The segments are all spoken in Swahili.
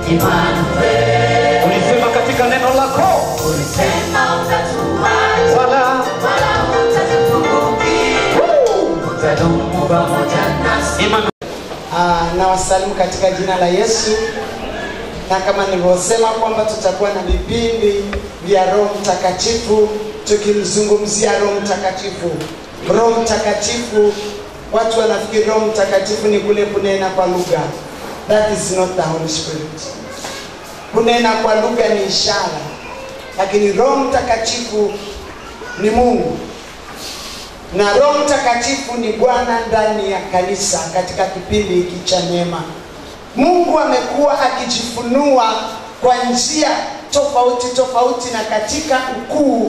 Emmanuel, Ulisema katika neno lako ulisema utatuacha wala wala hutatupungukia, utadumu pamoja nasi. Emmanuel. Ah, na wasalimu katika jina la Yesu, na kama nilivyosema kwamba tutakuwa na vipindi vya Roho Mtakatifu tukimzungumzia Roho Mtakatifu. Roho Mtakatifu, watu wanafikiri Roho Mtakatifu ni kule kunena kwa lugha. That is not the Holy Spirit. Kunena kwa lugha ni ishara, lakini Roho Mtakatifu ni Mungu na Roho Mtakatifu ni Bwana ndani ya kanisa katika kipindi hiki cha neema. Mungu amekuwa akijifunua kwa njia tofauti tofauti na katika ukuu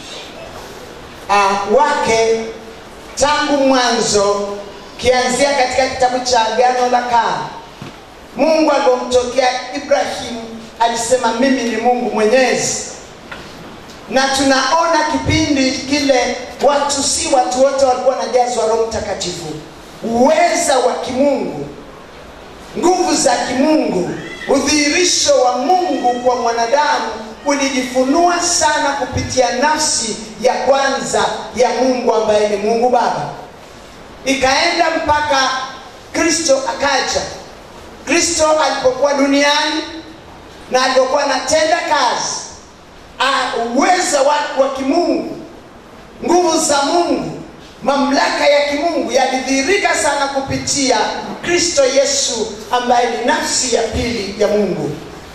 uh, wake tangu mwanzo, kianzia katika kitabu cha Agano la Kale. Mungu alipomtokea Ibrahimu alisema mimi ni Mungu Mwenyezi na tunaona kipindi kile watu si watu wote walikuwa wanajazwa roho mtakatifu uweza wa kimungu nguvu za kimungu udhihirisho wa mungu kwa mwanadamu ulijifunua sana kupitia nafsi ya kwanza ya mungu ambaye ni mungu baba ikaenda mpaka kristo akaja kristo alipokuwa duniani na alipokuwa anatenda kazi Ah, uweza wa, wa kimungu nguvu za mungu mamlaka ya kimungu yalidhihirika sana kupitia kristo yesu ambaye ni nafsi ya pili ya mungu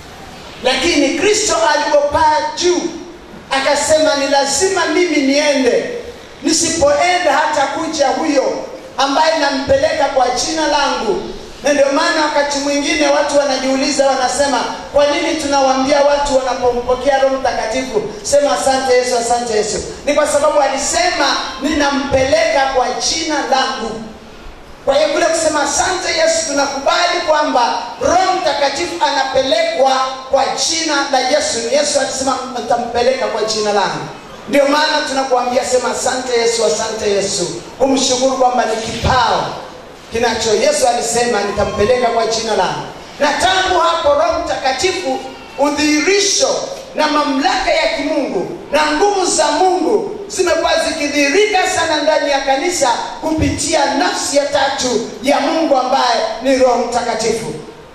lakini kristo alipopaa juu akasema ni lazima mimi niende nisipoenda hata kuja huyo ambaye nampeleka kwa jina langu na ndio maana wakati mwingine watu wanajiuliza wanasema kwa nini tunawaambia watu wanapompokea roho mtakatifu sema asante yesu asante yesu ni kwa sababu alisema ninampeleka kwa jina langu kwa hiyo kule kusema asante yesu tunakubali kwamba roho mtakatifu anapelekwa kwa jina la yesu ni yesu alisema nitampeleka kwa jina langu ndio maana tunakuambia sema asante yesu asante yesu kumshukuru kwamba ni kipao kinacho yesu alisema nitampeleka kwa jina langu na tangu hapo roho mtakatifu udhihirisho na mamlaka ya kimungu na nguvu za mungu zimekuwa zikidhihirika sana ndani ya kanisa kupitia nafsi ya tatu ya mungu ambaye ni roho mtakatifu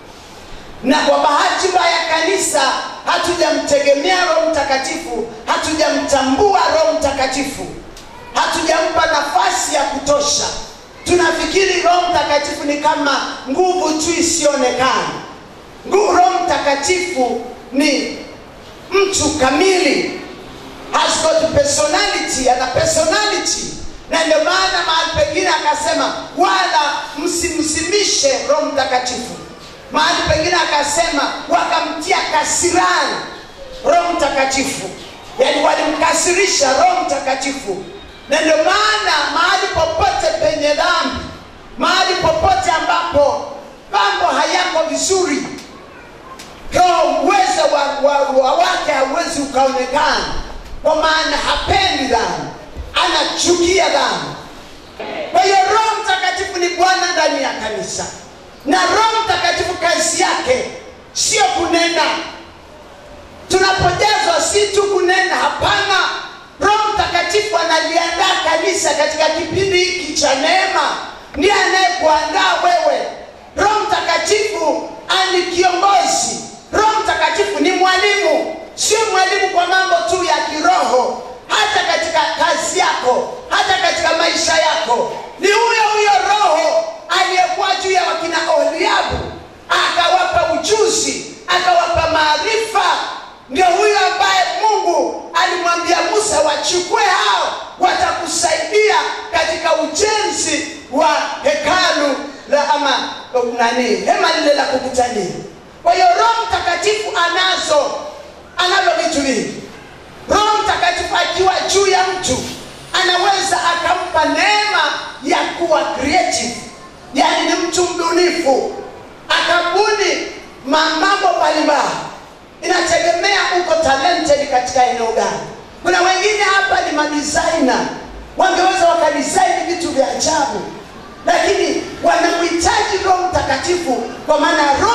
na kwa bahati mbaya kanisa hatujamtegemea roho mtakatifu hatujamtambua roho mtakatifu hatujampa nafasi ya kutosha tunafikiri roho mtakatifu ni kama nguvu tu isiyoonekana nguvu roho mtakatifu ni mtu kamili has got personality ana personality na ndio maana mahali pengine akasema wala msimsimishe roho mtakatifu mahali pengine akasema wakamtia kasirani roho mtakatifu yaani walimkasirisha roho mtakatifu na ndio maana mahali popote penye dhambi mahali popote ambapo mambo hayako vizuri kwa uwezo wa, wa, wa wake hauwezi ukaonekana kwa maana hapendi dhambi anachukia dhambi kwa hiyo roho mtakatifu ni bwana ndani ya kanisa na roho mtakatifu kazi yake sio kunena tunapojazwa si tu kunena hapana roho mtakatifu analiandaa kanisa katika kipindi hiki cha neema ndiye anayekuandaa wewe roho mtakatifu ani kiongozi roho mtakatifu ni mwalimu sio mwalimu kwa mambo tu ya kiroho hata katika kazi yako hata katika maisha yako ni huyo huyo roho aliyekuwa juu ya wakina oholiabu akawapa ujuzi akawapa maarifa ndio huyo ambaye mungu alimwambia musa wachukue hao watakusaidia katika ujenzi wa hekalu la ama nani hema lile la kukutania kwa hiyo roho mtakatifu anazo anavyo vitu vingi roho mtakatifu akiwa juu ya mtu anaweza akampa neema ya kuwa creative yaani ni mtu mbunifu akabuni ma- mambo mbalimbali inategemea uko talented katika eneo gani kuna wengine hapa ni madisaina wangeweza wakadisaini vitu vya ajabu lakini wanamhitaji roho mtakatifu kwa maana roho mtakatifu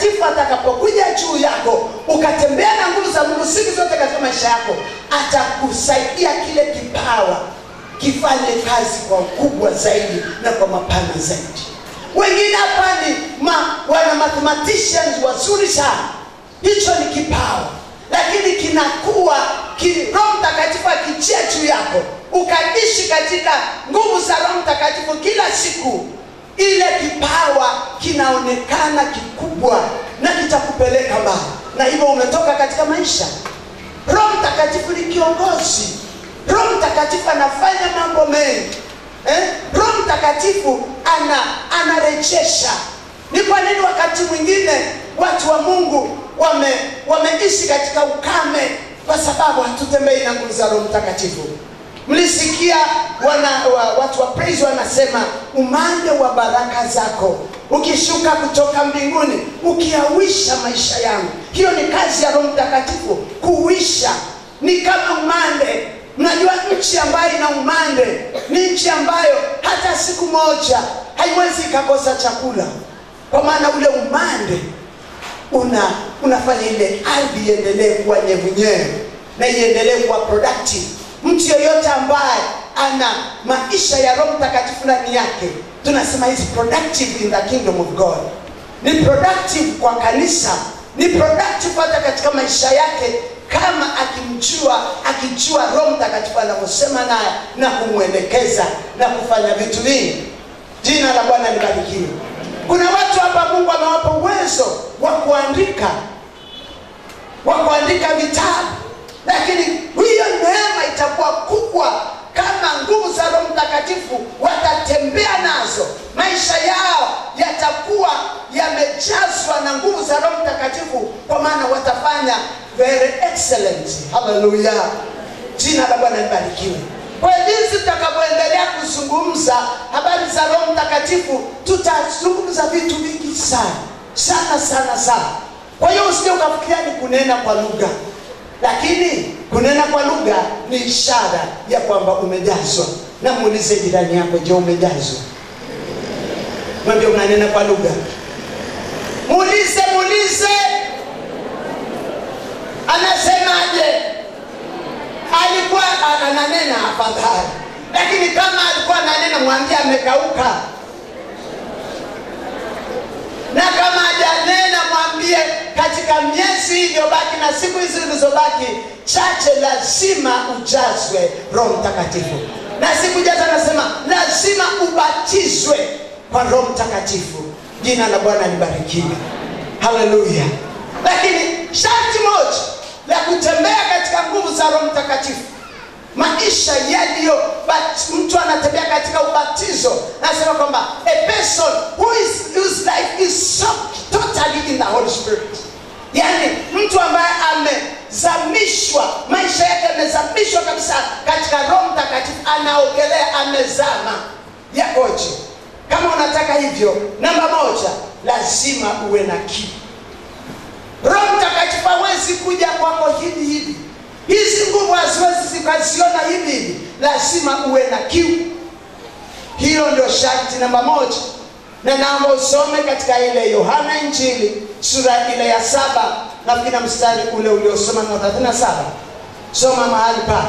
mtakatifu atakapokuja juu yako ukatembea na nguvu za mungu siku zote katika maisha yako atakusaidia kile kipawa kifanye kazi kwa ukubwa zaidi na kwa mapana zaidi wengine hapa ni ma, wana mathematicians wazuri sana hicho ni kipawa lakini kinakuwa ki, roho mtakatifu akichia juu yako ukaishi katika nguvu za roho mtakatifu kila siku ile kipawa kinaonekana kikubwa na kitakupeleka mbali na hivyo umetoka katika maisha roho mtakatifu ni kiongozi roho mtakatifu anafanya mambo mengi eh? roho mtakatifu ana anarejesha ni kwa nini wakati mwingine watu wa mungu wame wameishi katika ukame kwa sababu hatutembei na nguvu za roho mtakatifu mlisikia wana, wa, watu wa praise wanasema umande wa baraka zako ukishuka kutoka mbinguni ukiawisha maisha yangu hiyo ni kazi ya roho mtakatifu kuwisha ni kama umande mnajua nchi ambayo ina umande ni nchi ambayo hata siku moja haiwezi ikakosa chakula kwa maana ule umande una unafanya ile ardhi iendelee kuwa nyevunyevu na iendelee kuwa productive mtu yeyote ambaye ana maisha ya roho mtakatifu ndani yake tunasema is productive in the kingdom of god ni productive kwa kanisa ni productive hata katika maisha yake kama akimjua akijua roho mtakatifu anavyosema naye na kumwelekeza na kufanya vitu vingi jina la bwana libarikiwe kuna watu hapa mungu amewapa uwezo wa kuandika wa kuandika vitabu lakini hiyo neema itakuwa kubwa kama nguvu za roho mtakatifu watatembea nazo maisha yao yatakuwa yamejazwa na nguvu za roho mtakatifu kwa maana watafanya very excellent haleluya jina la bwana libarikiwe kwa jinsi tutakavyoendelea kuzungumza habari za roho mtakatifu tutazungumza vitu vingi sana sana sana sana kwa hiyo usije ukafikiria ni kunena kwa lugha lakini kunena kwa lugha ni ishara ya kwamba umejazwa na muulize jirani yako je umejazwa mwambie unanena kwa lugha muulize muulize anasemaje alikuwa ananena afadhali lakini kama alikuwa ananena mwambie amekauka na kama hajanena mwambie katika miezi iliyobaki na siku hizi zilizobaki chache lazima ujazwe roho mtakatifu na siku jaza anasema lazima ubatizwe kwa roho mtakatifu jina la bwana libarikiwe haleluya lakini sharti moja la kutembea katika nguvu za roho mtakatifu maisha yaliyo but mtu anatembea katika ubatizo anasema kwamba a person who is, whose life is soaked totally in the holy spirit yaani mtu ambaye amezamishwa maisha yake yamezamishwa kabisa katika roho mtakatifu anaogelea amezama yakoje kama unataka hivyo namba moja lazima uwe na kiu roho mtakatifu hawezi kuja kwako hivi hivi hizi nguvu haziwezi zikaziona hivi hivi lazima uwe na kiu hilo ndio sharti namba moja na naomba usome katika ile yohana injili sura ile ya saba nafikiri mstari ule uliosoma na thelathini na saba soma mahali pa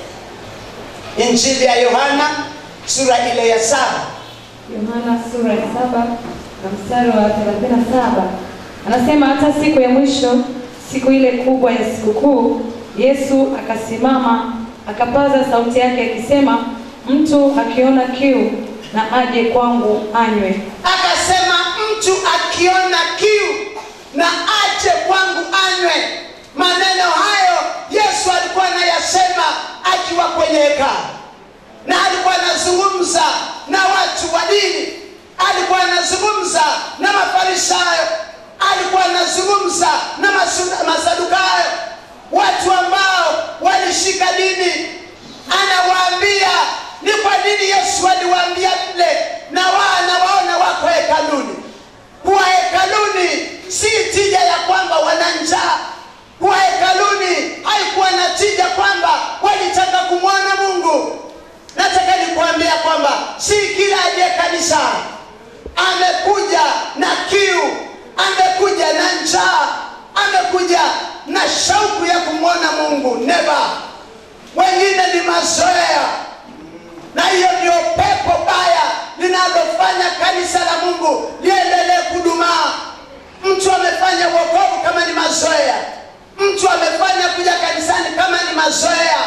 injili ya yohana sura ile ya saba Yohana sura ya saba na mstari wa 37 anasema, hata siku ya mwisho, siku ile kubwa ya sikukuu, Yesu akasimama akapaza sauti yake akisema, mtu akiona kiu na aje kwangu anywe. akasema mtu akiona kiu na aje kwangu anywe maneno hayo yesu alikuwa anayasema akiwa kwenye hekalu na alikuwa anazungumza na watu wa dini alikuwa anazungumza na mafarisayo alikuwa anazungumza na masu- masadukayo watu ambao walishika dini anawaambia ni kwa nini yesu aliwaambia vile na wao anawaona wako hekaluni kuwa hekaluni si tija ya kwamba wana njaa kuwa hekaluni haikuwa na tija kwamba walitaka kumwona mungu nataka nikuambia kwamba si kila aliye kanisani amekuja na kiu amekuja na na njaa amekuja na shauku ya kumwona mungu neva wengine ni mazoea na hiyo ndio pepo baya linalofanya kanisa la mungu liendelee kudumaa mtu amefanya uokovu kama ni mazoea mtu amefanya kuja kanisani kama ni mazoea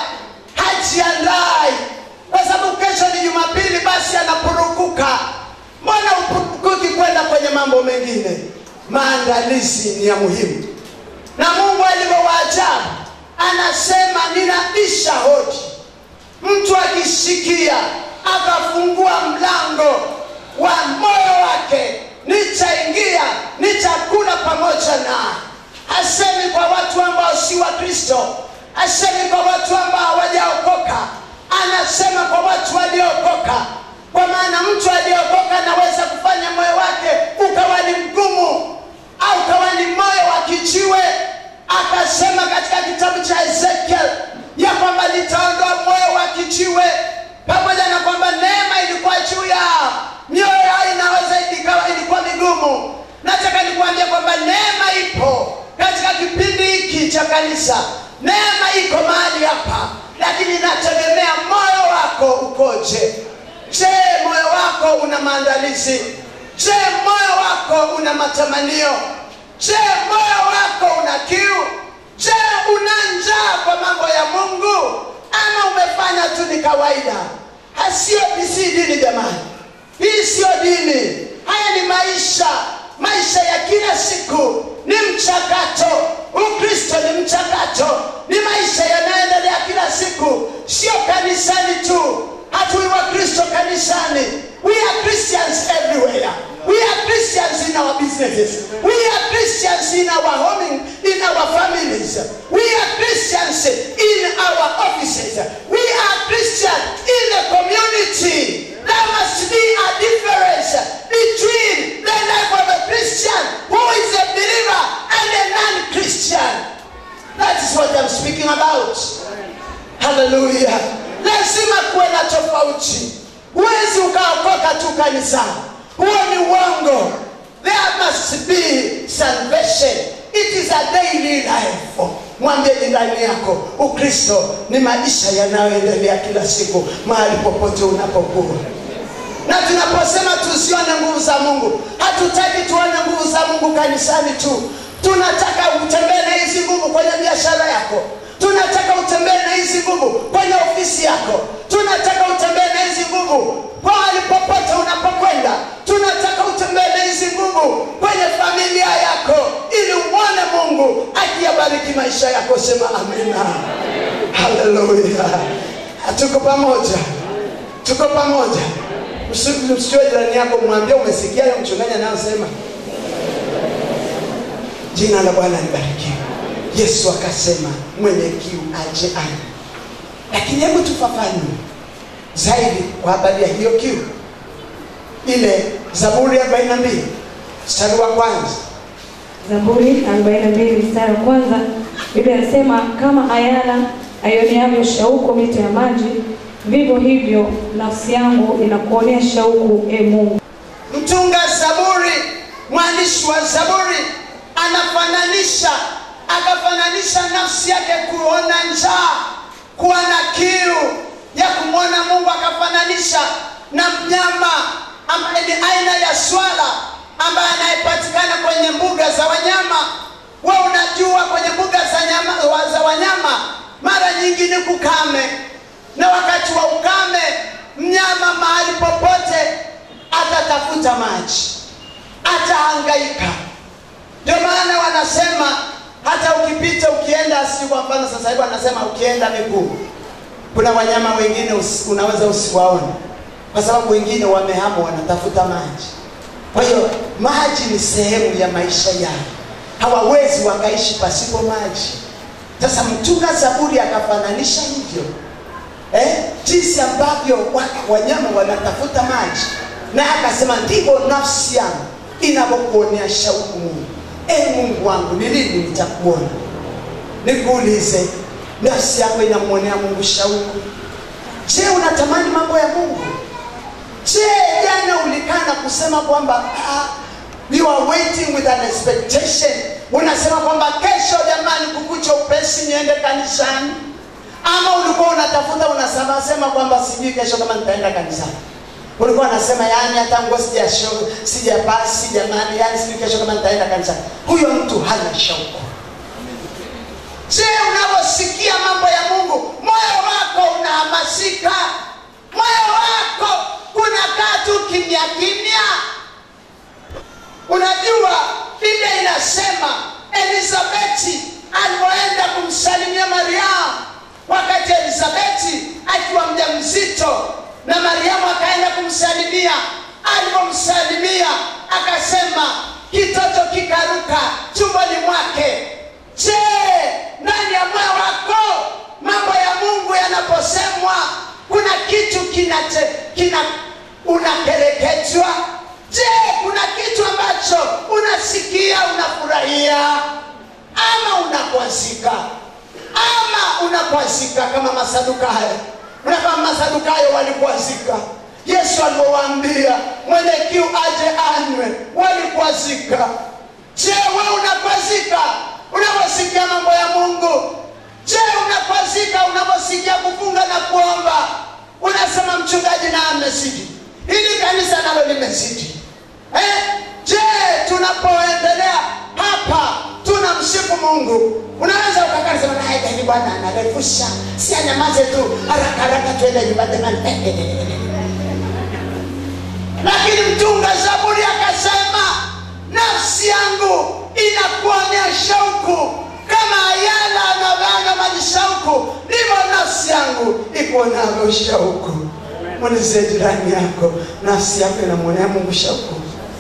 hajiandai kwa sababu kesho ni jumapili basi anapurukuka mbona upurukuki kwenda kwenye mambo mengine maandalizi ni ya muhimu na mungu alivyowaajabu anasema ninabisha hodi mtu akisikia akafungua mlango wa moyo wake nitaingia nitakula pamoja naye hasemi kwa watu ambao si wa kristo hasemi kwa watu ambao hawajaokoka anasema kwa watu waliookoka kwa maana mtu aliyeokoka anaweza kufanya moyo wake ukawa ni mgumu au ukawa ni moyo wa kijiwe akasema katika kitabu cha ezekiel ya kwamba litaondoa moyo wa kijiwe pamoja na kwamba neema ilikuwa juu yao mioyo yao inaweza ikawa ilikuwa migumu nataka nikuambia kwamba neema ipo katika kipindi hiki cha kanisa neema iko mahali hapa lakini inategemea moyo wako ukoje je moyo wako una maandalizi je moyo wako una matamanio je moyo wako una kiu je una njaa kwa mambo ya mungu ama umefanya tu ni kawaida hasio si dini jamani hii siyo dini haya ni maisha maisha ya kila siku ni mchakato ukristo ni mchakato ni maisha yanayoendelea kila siku sio kanisani tu hatui wa kristo kanisani we are christians everywhere we are christians in our businesses we are christians in our homing in our families we are christians in our offices we are christians in the community there must be a difference between the life of a christian who is a believer and a non-christian that is what i'm speaking about haleluya lazima kuwe na tofauti huwezi ukaokoka tu kanisani huo ni uongo there must be salvation it is a daily life mwambie jirani yako ukristo ni maisha yanayoendelea kila siku mahali popote unapokuwa na tunaposema tusione nguvu za mungu hatutaki tuone nguvu za mungu kanisani tu tunataka utembee na hizi nguvu kwenye biashara yako tunataka utembee na hizi nguvu kwenye ofisi yako tunataka utembee na hizi nguvu pahali popote unapokwenda tunataka utembee na hizi nguvu kwenye familia yako ili umwone mungu akiyabariki maisha yako sema amina haleluya tuko pamoja tuko pamoja msiwe jirani yako mwambie umesikia yo mchungaji anayosema jina la bwana libarikiwe yesu akasema mwenye kiu aje ani lakini hebu tufafanue zaidi kwa habari ya hiyo kiu ile zaburi ya 42 mstari wa kwanza Zaburi 42 mstari wa kwanza, Biblia inasema kama ayala aioneavyo shauku mito ya maji, vivyo hivyo nafsi yangu inakuonea shauku, e Mungu. mtunga zaburi mwandishi wa zaburi anafananisha akafananisha nafsi yake kuona njaa kuwa na kiu ya kumwona mungu akafananisha na mnyama ambaye ni aina ya swala ambaye anayepatikana kwenye mbuga za wanyama we unajua kwenye mbuga za, nyama, wa- za wanyama mara nyingi ni kukame na wakati wa ukame mnyama mahali popote atatafuta maji atahangaika ndio maana wanasema hata ukipita ukienda si kwa mfano sasa hivi wanasema ukienda miguu kuna wanyama wengine usi, unaweza usiwaone kwa sababu wengine wamehama wanatafuta maji kwa hiyo maji ni sehemu ya maisha yao hawawezi wakaishi pasipo maji sasa mtunga zaburi akafananisha hivyo eh, jinsi ambavyo wa- wanyama wanatafuta maji na akasema ndivyo nafsi yangu inavyokuonea shauku mungu e mungu wangu ni lini nitakuona nikuulize nafsi yako inamwonea mungu shauku je unatamani mambo ya mungu je jana ulikaa na kusema kwamba ah, you are waiting with an expectation unasema kwamba kesho jamani kukucha upesi niende kanisani ama ulikuwa unatafuta unasema sema kwamba sijui kesho kama nitaenda kanisani ulikuwa unasema yani hata nguo sijasho sijapasi jamani yani sijui kesho kama nitaenda kanisani huyo mtu hana shauku je unaposikia mambo ya mungu moyo wako unahamasika moyo wako unakaa tu kimya kimya unajua biblia inasema elizabeti alipoenda kumsalimia mariamu wakati elizabeti akiwa mja mzito na mariamu akaenda kumsalimia alipomsalimia akasema kitoto kikaruka tumboni mwake je ndani ya moyo wako mambo ya mungu yanaposemwa kuna kitu kinate, kina unakereketwa je kuna kitu ambacho unasikia unafurahia ama unakwazika ama unakwazika kama masadukayo na kama masadukayo walikwazika yesu alipowaambia mwenye kiu aje anywe walikwazika je we unakwazika unaposikia mambo ya mungu je unakwazika unaposikia kufunga na kuomba unasema mchungaji na amezidi hili kanisa nalo limezidi eh? je tunapoendelea hapa tunamsifu mungu unaweza ukakaa sema naeni bwana anarefusha si anyamaze tu haraka haraka tuende nyumbani jamani lakini mtunga zaburi akasema nafsi yangu inakuonea shauku kama ayala anavanga maji shauku ndivyo nafsi yangu ikuonavyo shauku mwelezee jirani yako nafsi yako inamwonea mungu shauku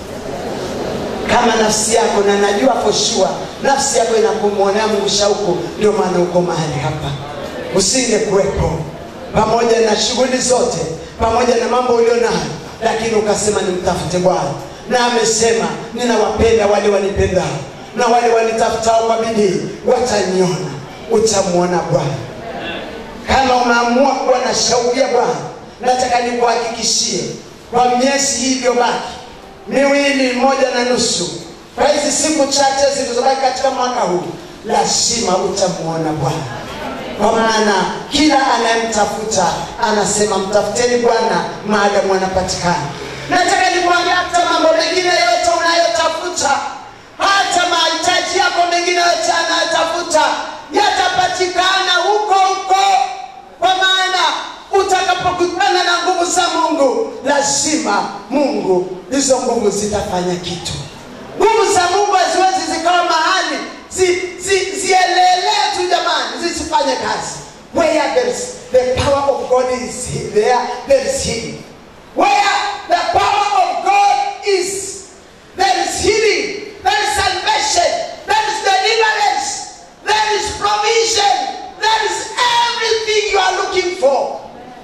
kama nafsi yako na najua for sure nafsi yako inakumwonea mungu shauku ndio maana uko mahali hapa usinge kuwepo pamoja na shughuli zote pamoja na mambo ulio nayo lakini ukasema nimtafute bwana na amesema ninawapenda wale wanipendao na wale wanitafutao kwa bidii wataniona utamwona bwana kama umeamua kuwa na shauku ya bwana nataka nikuhakikishie kwa miezi hii iliyobaki miwili moja na nusu kwa hizi siku chache zilizobaki katika mwaka huu lazima utamwona bwana kwa maana kila anayemtafuta anasema mtafuteni bwana maadamu anapatikana nataka nikuambia hata mambo mengine yote unayotafuta hata mahitaji yako mengine yote anayotafuta yatapatikana huko huko kwa maana utakapokutana na nguvu za mungu lazima mungu hizo nguvu zitafanya kitu nguvu za mungu haziwezi zikawa mahali zi- zi- zielelee tu jamani zisifanye kazi where there is the power of god is there there is healing where the power of god is there is healing there is salvation there is deliverance there is provision there is everything you are looking for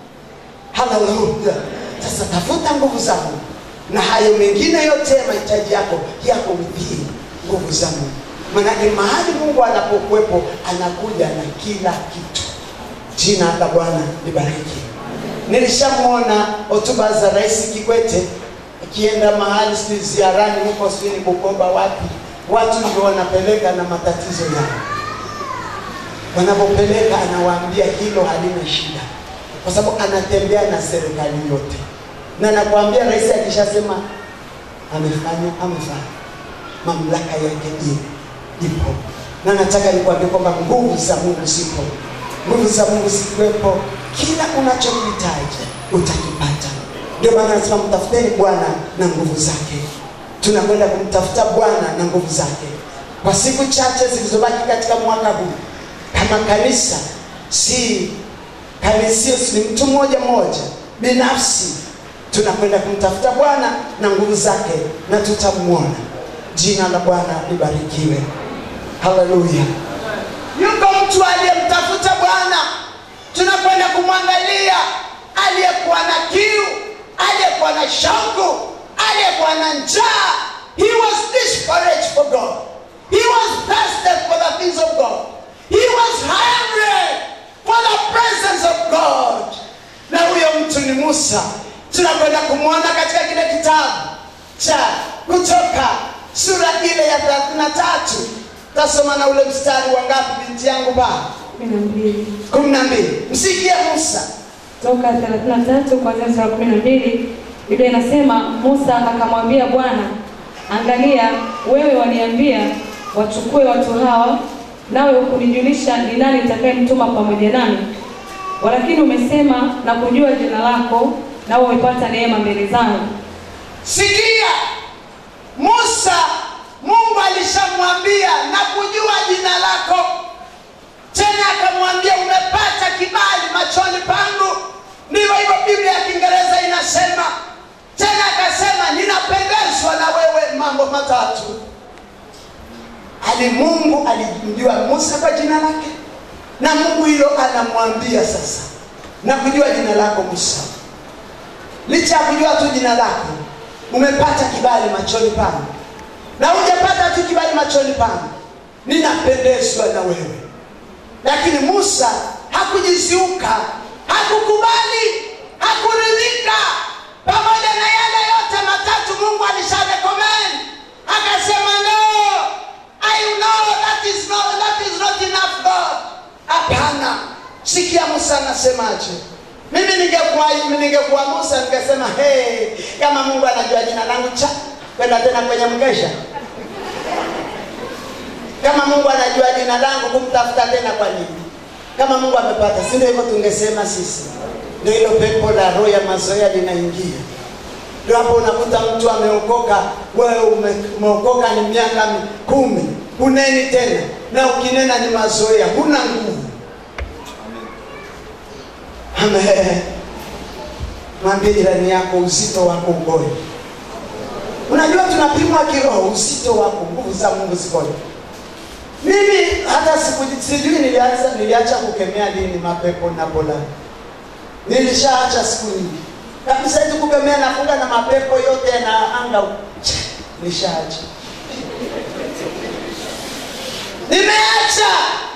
haleluya sasa tafuta nguvu za mungu na hayo mengine yote ya mahitaji yako yako within nguvu za mungu manake mahali mungu anapokuwepo anakuja na kila kitu jina la bwana libariki nilishamwona hotuba za rais kikwete akienda mahali sijui ziarani huko sijui ni bukoba wapi watu ndio wanapeleka na matatizo yao wanapopeleka anawaambia hilo halina shida kwa sababu anatembea na serikali yote na nakwambia rais akishasema amefanya amefanya mamlaka yake i- ipo na nataka nikuambia kwamba nguvu za mungu zipo nguvu za mungu zikiwepo kila unachokihitaji utakipata ndio maana anasema mtafuteni bwana na nguvu zake tunakwenda kumtafuta bwana na nguvu zake kwa siku chache zilizobaki katika mwaka huu kama kanisa si kanisio ni mtu mmoja mmoja binafsi tunakwenda kumtafuta bwana na nguvu zake na tutamwona jina la bwana libarikiwe haleluya yuko mtu aliyemtafuta bwana tunakwenda kumwangalia aliyekuwa na kiu aliyekuwa na shauku aliyekuwa na njaa he was desperate for god he was thirsty for the things of god he was hungry for the presence of god na huyo mtu ni musa tunakwenda kumwona katika kile kitabu cha kutoka sura ile ya 33 tasoma na ule mstari wa ngapi binti yangu pale kumi na mbili kumi na mbili msikie musa toka 33 kuanzia mstari wa 12 Biblia inasema Musa akamwambia Bwana, angalia, wewe waniambia wachukue watu hawa, nawe hukunijulisha ni nani nitakayemtuma pamoja nami. Walakini umesema na kujua jina lako, nawe umepata neema mbele zangu. sikia musa mungu alishamwambia na kujua jina lako tena akamwambia umepata kibali machoni pangu ndivyo hivyo biblia ya kiingereza inasema tena akasema ninapendezwa na wewe mambo matatu ali mungu alimjua musa kwa jina lake na mungu hilo anamwambia sasa na kujua jina lako musa licha ya kujua tu jina lako umepata kibali machoni pangu na hujapata tu kibali machoni pangu ninapendezwa na wewe lakini musa hakujiziuka hakukubali hakuridhika pamoja na yale yote matatu mungu alisharekomend akasema no i know that is not, that is not enough god hapana sikia musa anasemaje mimi ningekuwa ningekuwa musa ningesema hey, kama mungu anajua jina langu cha kwenda tena kwenye mkesha kama mungu anajua jina langu kumtafuta tena kwa nini kama mungu amepata si ndio hivyo tungesema sisi ndio hilo pepo la roho ya mazoea linaingia ndio hapo unakuta mtu ameokoka wewe ume, umeokoka ni miaka mi- kumi huneni tena na ukinena ni mazoea huna nguvu Amen. mwambie jirani yako uzito wako ukoje unajua tunapimwa kiroho uzito wako nguvu za mungu zikoje mimi hata siku sijui nilianza niliacha kukemea lini mapepo na polani nilishaacha siku nyingi kabisa hizi kukemea nafunga na mapepo yote yanaanga nishaacha nimeacha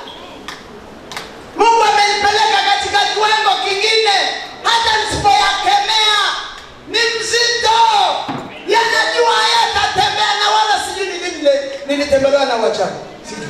mungu amenipeleka katika kiwango kingine hata nisipoyakemea ni mzito yanajua hayatatembea na wala sijui ni lini nile- nilitembelewa na wachawi sijui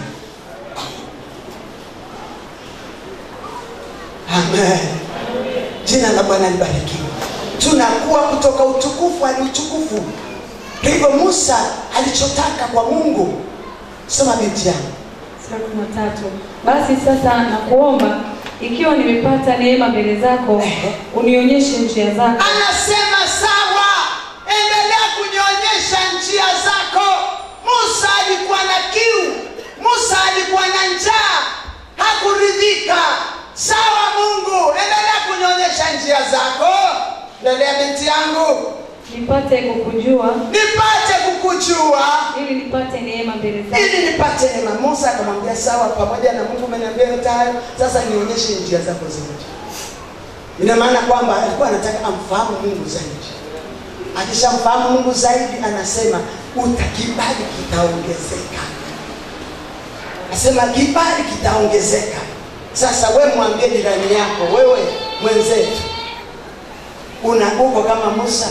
amen jina la bwana libarikiwe tunakuwa kutoka utukufu hadi utukufu Kwa hivyo musa alichotaka kwa mungu soma binti yangu Mstari wa kumi na tatu. Basi sasa nakuomba, ikiwa nimepata neema mbele zako, unionyeshe njia zako, anasema sawa endelea kunyonyesha njia zako musa alikuwa na kiu musa alikuwa na njaa hakuridhika sawa mungu endelea kunyonyesha njia zako endelea binti yangu nipate kukujua, nipate kukujua ili nipate neema mbele zako. ili nipate neema musa akamwambia sawa pamoja na mungu umeniambia yote hayo sasa nionyeshe njia zako zote ina maana kwamba alikuwa anataka amfahamu mungu zaidi akishamfahamu mungu zaidi anasema utakibali kitaongezeka asema kibali kitaongezeka sasa we mwambie jirani yako wewe mwenzetu una uko kama musa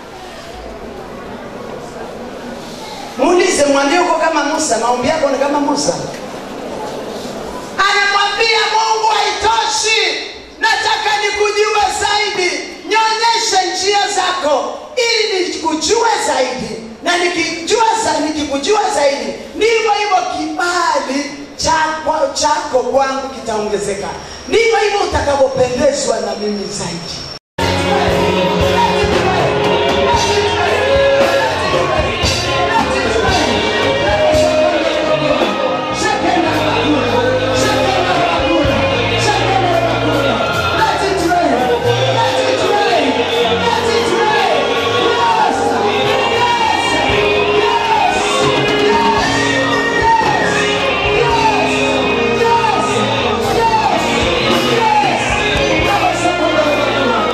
muulize mwambie uko kama musa maombi yako ni kama musa anamwambia mungu haitoshi nataka nikujue zaidi nyonyeshe njia zako ili nikujue zaidi na nikijua za, nikikujua zaidi ndivyo hivyo kibali chako, chako kwangu kitaongezeka ndivyo hivyo utakavyopendezwa na mimi zaidi Yes!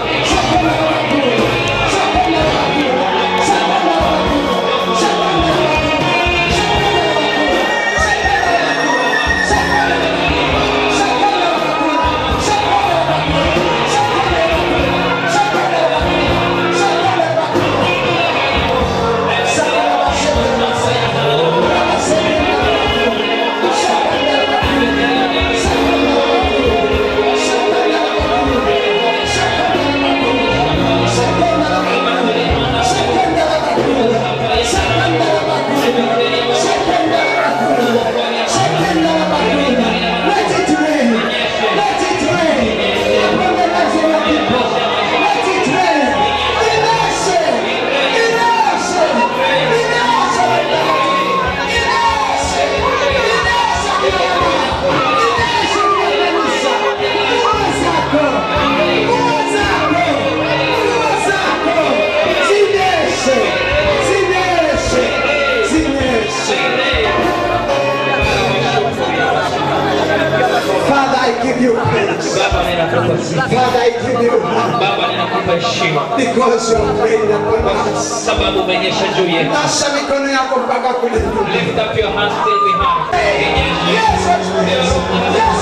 you praise. Baba ninakupa sifa. Father, I give you honor Baba ninakupa heshima because you have prayed upon us. sababu umenyesha juu yetu. Nasha mikono yako mpaka kule juu. Lift up your hands till we have. Yes, yes, yes.